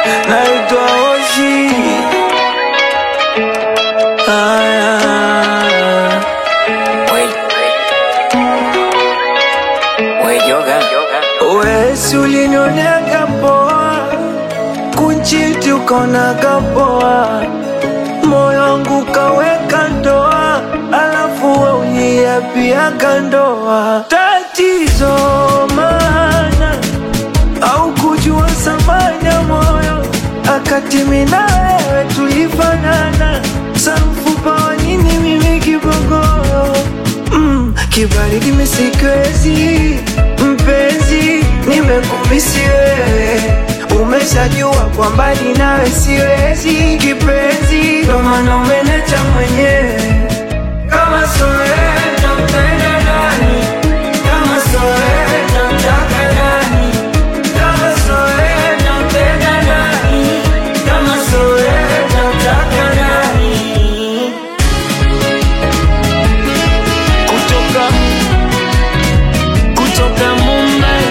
naitwa Oshi. Aya. Wesi ulinionaga poa, kunchiti ukaonaga poa, moyo wangu kaweka ndoa, alafu we uniapiaga ndoa. Tatizo maana au kujua thamani ya moyo, akati mimi na wewe tulifanana, samfupa wa nini mimi kibogoyo mm, kibaridi misikwezi mpenzi, nimekumisi wewe, umeshajua kwa mbali nawe siwezi kipenzi, ndo maana umenecha mwenyewe kama sio wewe nitampenda nani? Kama sio wewe nitamtaka nani? Kama sio wewe nitampenda nani? Kama sio wewe nitamtaka nani? Kutoka kutoka Mumbai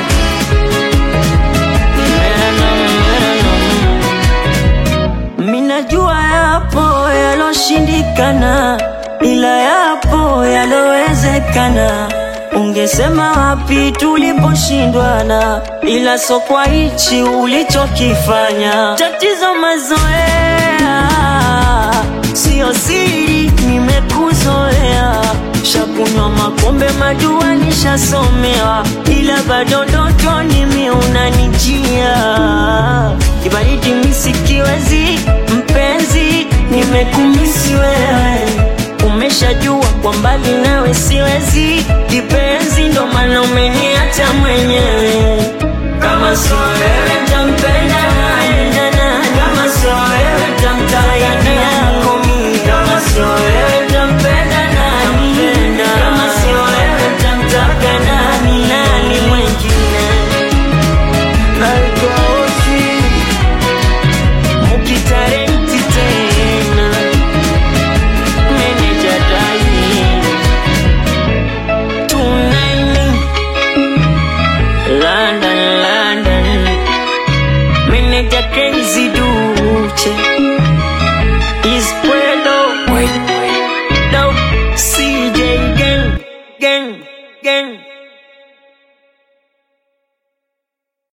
Minajua yapo yaloshindikana, ila yapo yalowezekana. Ungesema wapi tuliposhindwana, ila so kwa hichi ulichokifanya. Tatizo mazoea, sio siri, nimekuzoea. Shakunywa makombe majua nishasomewa, ila bado ndotoni mi unanijia kibaridi misikiwezi mpenzi, nimekumisi wewe, umeshajua kwa mbali nawe siwezi kipenzi, ndo maana umeniacha mwenyewe. Kama sio wewe nitampenda nani? Kama sio wewe nitamtaka yako mimi? Kama sio wewe nitampenda nani? Kama sio wewe nitamtaka nani? Nani mwingine? naitwa Oshi. Mukitarenti tena meneja dai tunaini London, London meneja Crazy Duche